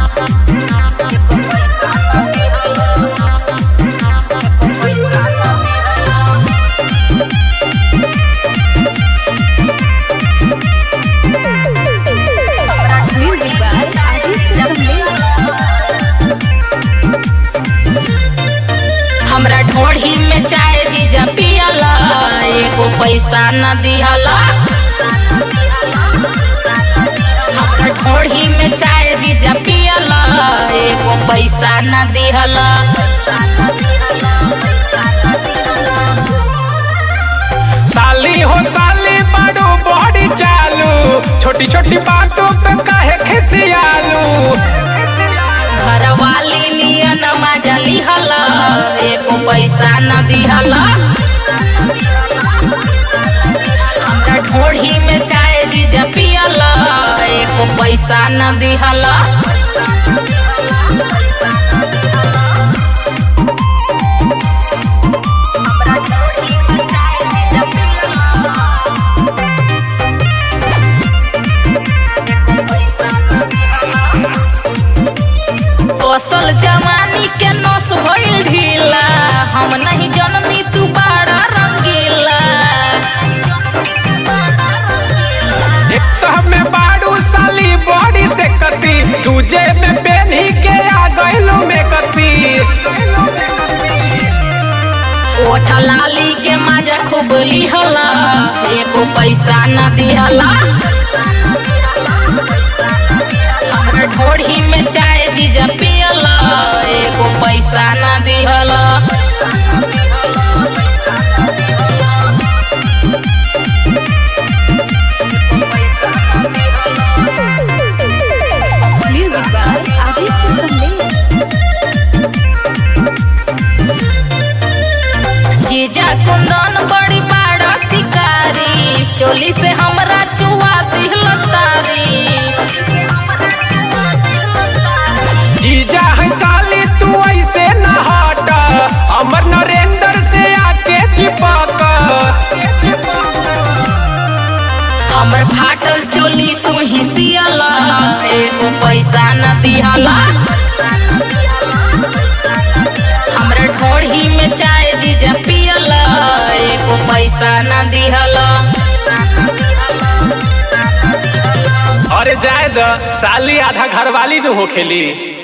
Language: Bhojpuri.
Music by Aditya Kamlesh. हमरा ढोढ़ी में चाय जीजा पियला एगो पैसा न दिहला हमरा ढोढ़ी में चाय जीजा पियला एगो पैसा न दिहला साली हो साली बड़ो बड़ी चालू छोटी छोटी बातों पे काहे खिसियालू घरवाली नियन मजा लिहला एगो पैसा न दिहला हमरा ढोढ़ी में चाय जीजा पियला एगो पैसा न दिहला कौशल जवानी के नस भइल ढीला हम नहीं जननी तू बड़ा रंगीला एक तो हमें बाड़ू साली बॉडी से कसी दूजे में पेनी के आ गइलू में कसी ओठ लाली के मजा खूब लिहला एको पैसा न दिहला हमरा ढोढ़ी में चाय जीजा पियला एको पैसा न दिहला Music by Aditya Kamlesh. जीजा कुंदन बड़ी बड़ा शिकारी चोली से हमरा चुआ दिहला तारी जीजा है साली तू ऐसे न हट अमर नरेंद्र से आके चिपक हमर फाटल चोली तू ही सियला एको पैसा न दिहला हमरा ढोढ़ी में चाय जीजा पियला एको पैसा न दिहला अरे जाए द साली आधा घरवाली न होखेली